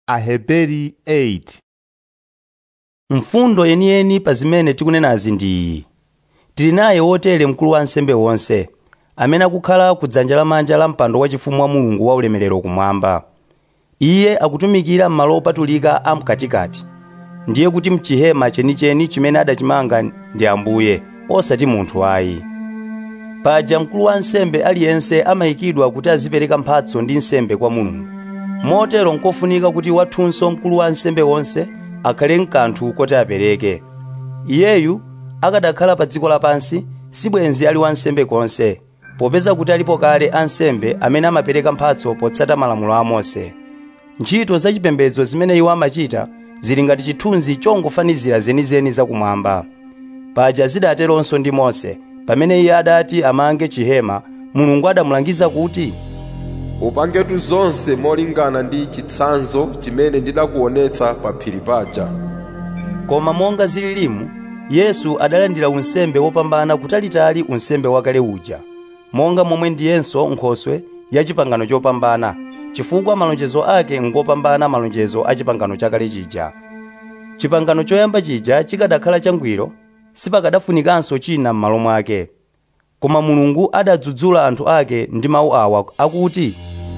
Aheberi 8 mfundo yeniyeni pa zimene tikunenazi ndi iyi tili naye wotere mkulu wa ansembe wonse amene akukhala ku dzanja lamanja la mpando wachifumu wa mulungu wa ulemerero kumwamba iye akutumikira m'malo opatulika a mkatikati ndiye kuti mchihema chenicheni chimene adachimanga ndi ambuye osati munthu ayi paja mkulu wa ansembe aliyense amayikidwa kuti azipereka mphatso ndi nsembe kwa mulungu motero nkofunika kuti wathunso mkulu wa ansembe wonse akhale mkanthu koti apereke iyeyu akadakhala pa dziko lapansi sibwenzi ali wansembe konse popeza kuti alipo kale ansembe amene amapereka mphatso potsata malamulo a mose ntchito zachipembedzo zimene iwo amachita zili ngati chithunzi chongofanizira zenizeni zakumwamba paja zidateronso ndi mose pamene iye adati amange chihema mulungu adamulangiza kuti upangetu zonse molingana ndi chitsanzo chimene ndidakuonetsa pa phiri paja koma monga zililimu yesu adalandira unsembe wopambana kutalitali unsembe wakale uja monga momwe ndiyenso nkhoswe ya chipangano chopambana chifukwa malonjezo ake ngopambana malonjezo a chipangano chakale chija chipangano choyamba chija chikadakhala changwiro sipakadafunikanso china m'malo mwake koma mulungu adadzudzula anthu ake ndi mawu awa akuti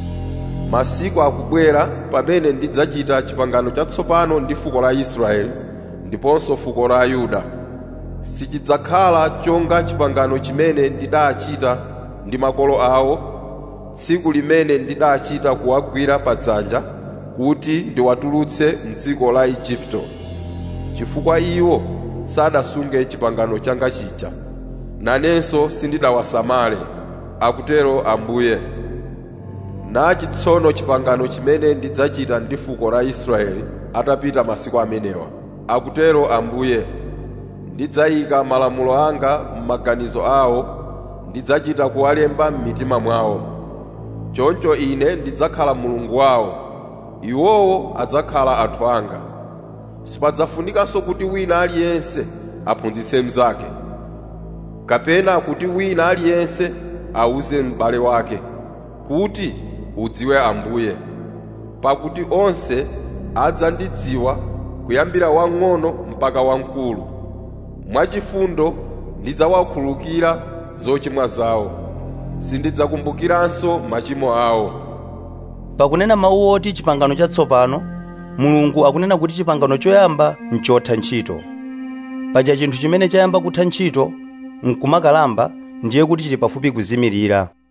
masiku akubwera pamene ndidzachita chipangano chatsopano ndi fuko la israeli ndiponso fuko la yuda sichidzakhala chonga chipangano chimene ndidachita ndi makolo awo tsiku limene ndidachita kuwagwira padzanja kuti ndiwatulutse mdziko la igupto chifukwa iwo sadasunge chipangano changa chija nanenso sindidawasamale akutero ambuye nachi tsono chipangano chimene ndidzachita ndi fuko la israeli atapita masiku amenewa akutero ambuye ndidzayika malamulo anga m'maganizo awo ndidzachita kuwalemba m'mitima mwawo choncho ine ndidzakhala mulungu wawo iwowo adzakhala anthu anga sipadzafunikanso kuti wina aliyense aphunzitse mnzake kapena kuti wina aliyense awuze m'bale wake kuti udziwe ambuye pakuti onse adzandidziwa kuyambira wang'ono mpaka wamkulu mwachifundo ndidzawakhululukira zochimwa zawo sindidzakumbukiranso machimo awo pakunena mawu oti chipangano chatsopano mulungu akunena kuti chipangano choyamba nchotha ntchito paja chinthu chimene chayamba kutha ntchito nkumakalamba ndiye kuti chili pafupi kuzimirira